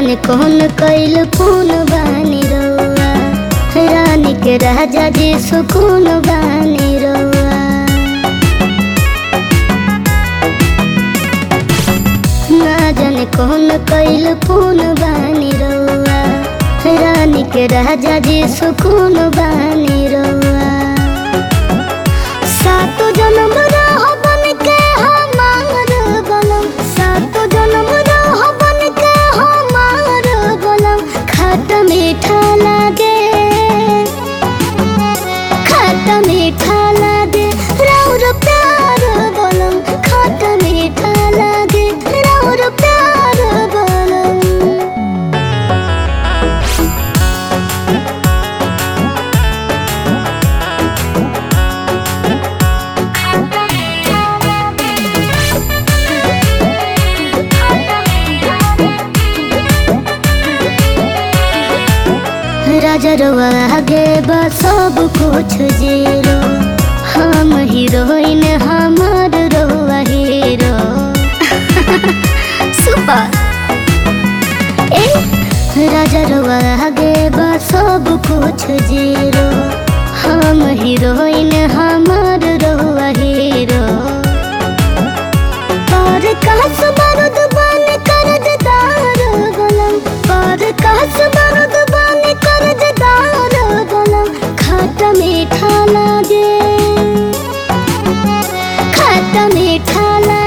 जाने कौन कैल कौन बानी रउआ रानी के राजा जी सुकून बानी रउआ ना जाने कौन कैल कौन बानी रउआ रानी के राजा जी सुकून बानी रउआ सातो जन्म रह बन के हमार बनम सातो जन्म रह बन के हमार बनम खट मीठा लागे खट मीठा लागे राउर प्यार बनम खट मीठा लागे राउर प्यार बनम राजा रवा आगे बा सब कुछ जीरो हम हीरोइन हमार रवा हीरो सुपर ए राजा रवा आगे बा सब कुछ जीरो हम हीरोइन हमार रवा हीरो पर कहस बारूद बन कर्जदार गलम पर कहस बारूद बन कर्जदार गलम खट मीठा लागे खट मीठा लागे